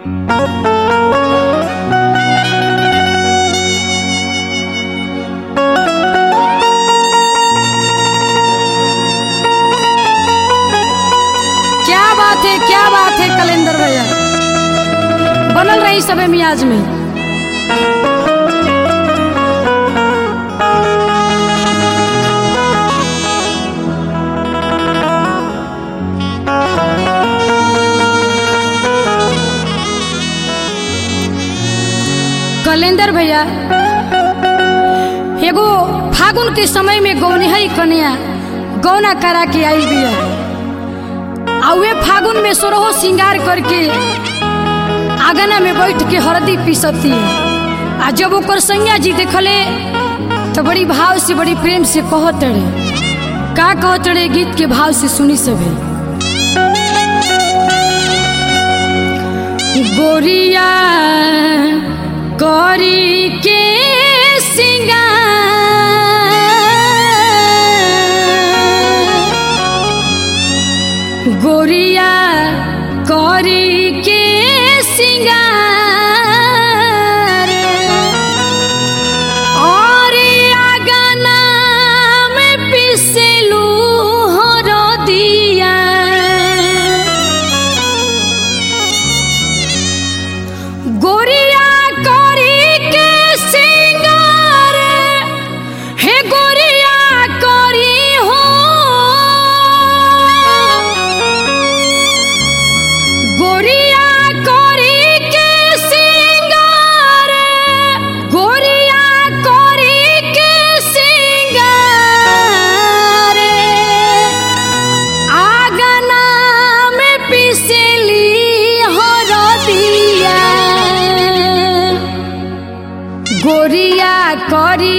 क्या बात है क्या बात है कलेंदर भैया बनल रही सबे मियाज में कलेंदर भैया एगो फागुन के समय में गौनिहई कन्या गौना करा के आई बिया आ वे फागुन में सोरहो श्रृंगार करके आंगना में बैठ के हरदी पीसती आ जब ओकर सैया जी देखले तो बड़ी भाव से बड़ी प्रेम से कहत रहे का कहत रहे गीत के भाव से सुनी सभे गोरिया करी के सिंगार गोरिया करी के सिंगार और आगना में पिसलू हो दिया गोरिया करी के सिंगार हे गोरिया करी हो गोरिया करी के सिंगार गोरिया करी के सिंगार आगना में पिसली हो दिया गोरिया करी